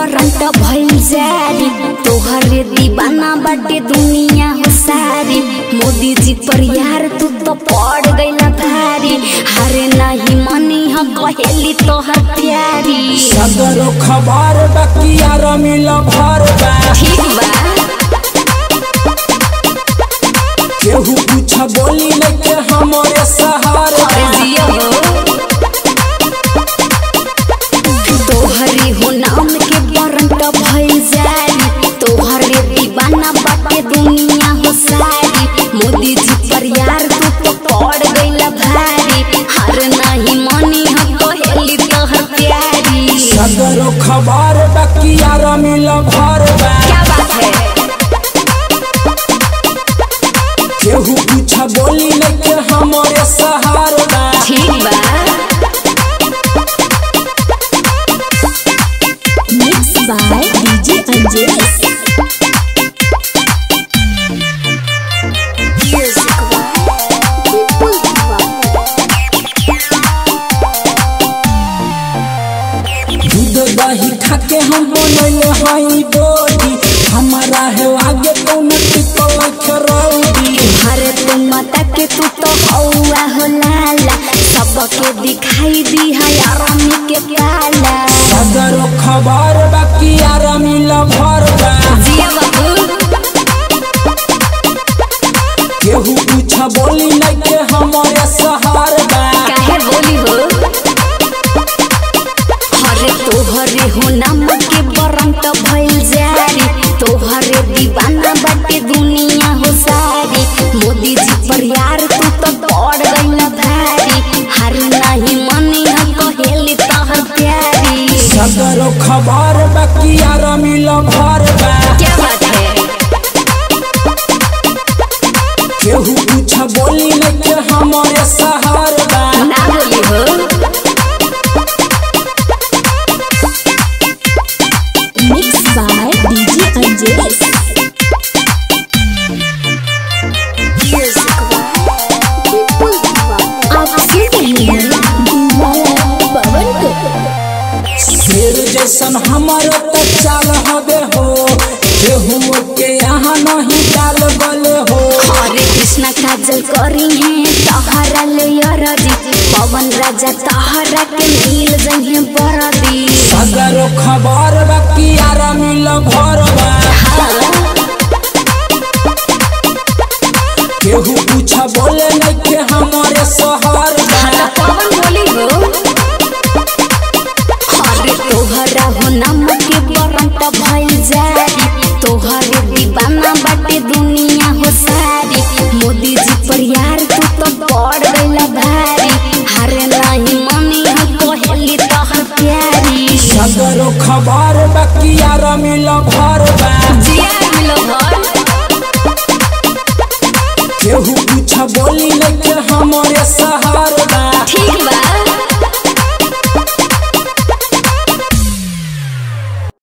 Current भइल जारी तोहरे दीवाना बाटे दुनिया हो सारी मोदी जी पर यार तू तो पड़ गईला भारी हरे नहीं मनी ह कहेली तोहर प्यारी सदरो खबर बकिया रमिल भर बा ठीक बा केहू कुछ बोली नहीं के हमरे सहार बा अरे जिया हो तोहरी हो नाम के करंट भइल जारी तोहरे दीवाना बाटे दुनिया हो सारी मोदी जी पर यार तू तो पड़ गईला भारी हर नहीं मनी ह कहेली तोहर प्यारी सदरो खबर बकिया रमिल भर बा क्या बात है केहू कुछ बोली नहीं के हमरे सहार बा ठीक बा Mixed by DJ Angelis. दूध दही खाके हम बनैले हई बोडी हमारा है आगे कौन टिकल खरौदी हरे तू माता के तू तो हौआ हो लाला सबके दिखाई दी है आरामी के काला सदरो खबर बकिया रमिल भर बा जिया बाबू केहू कुछ बोली नहीं के हमरे सहार बा काहे बोली हो हरे तोहरे हो नाम के बरंत भइल जारी तोहरे दीवाना बाटे दुनिया हो सारी मोदी जी पर यार तू तो पड़ गईला भारी हर नहीं मनी ह कहेली तोहर प्यारी सदरो खबर बकिया रमिल भर बा क्या बात है केहू कुछ बोली नहीं के हमरे सहार बा ना बोली हो Mixed by DJ Angelis. आप सुन रहे हैं दीवाना पवन को शेर जैसन हमर त चाल हबे हो केहू के यहाँ नहीं डाल गले हो हरे कृष्ण काजल करी है तहरा ले अरजी पवन राजा तहरा के मिल जहे बरदी सदरो खबर बकिया रमिल भर बा केहू कुछ बोले नहीं के हमरे सहर बा हाँ पवन बोली हो हरे तोहरा हो नाम के बरंत भइल जारी तोहरे दीवाना बाटे दुनिया हो सारी मोदी जी पर यार तू तो पड़ गईला भारी हरे नहीं मनी ह कहेली तोहर प्यारी सदरो खबर बकिया रमिल भर बा जिया मिलो घर केहू कुछ बोली नहीं के हमरे